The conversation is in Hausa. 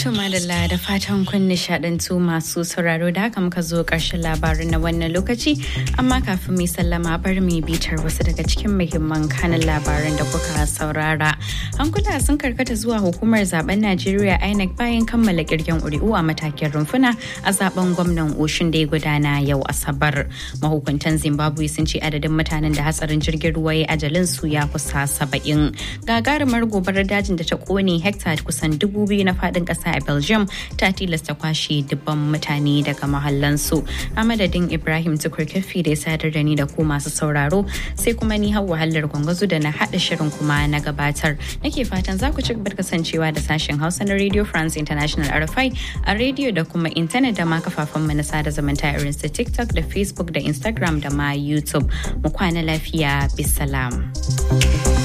To madalla da fatan kun nishadantu masu sauraro da haka muka zo ƙarshen labarin na wannan lokaci amma kafin mu sallama bar mu bitar wasu daga cikin muhimman kanin labaran da kuka saurara. Hankula sun karkata zuwa hukumar zaben Najeriya INEC bayan kammala kirgen ƙuri'u a matakin rumfuna a zaben gwamnan Oshun da ya gudana yau Asabar. Mahukuntan Zimbabwe sun ce adadin mutanen da hatsarin jirgin ruwa ya ajalin su ya kusa saba'in. Gagarumar gobarar dajin da ta kone hekta kusan dubu biyu na faɗin ƙasa a belgium ta tilasta kwashe dubban mutane daga mahallansu a madadin ibrahim tukurkafi da ya sadar da ni da ku masu sauraro sai kuma ni hau wahalar gwangwazo da na haɗa shirin kuma na gabatar nake fatan za ku ci gaba kasancewa da sashen hausa na radio france international rfi a rediyo da kuma intanet da ma kafafen mu na sada zumunta irin su tiktok da facebook da instagram da ma youtube mu kwana lafiya bisalam.